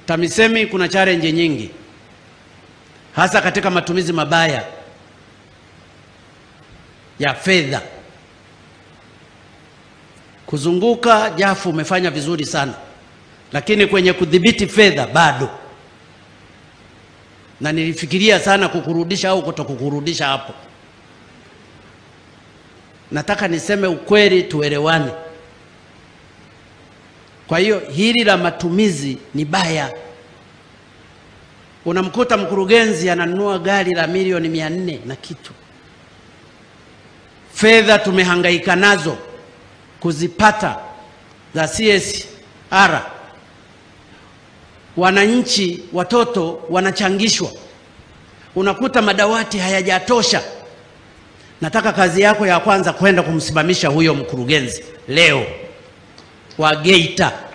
TAMISEMI kuna challenge nyingi, hasa katika matumizi mabaya ya fedha. Kuzunguka Jafu umefanya vizuri sana, lakini kwenye kudhibiti fedha bado, na nilifikiria sana kukurudisha au kutokukurudisha hapo. Nataka niseme ukweli, tuelewane. Kwa hiyo hili la matumizi ni baya. Unamkuta mkurugenzi ananunua gari la milioni mia nne na kitu. Fedha tumehangaika nazo kuzipata za CSR, wananchi watoto wanachangishwa, unakuta madawati hayajatosha. Nataka kazi yako ya kwanza kwenda kumsimamisha huyo mkurugenzi leo wa Geita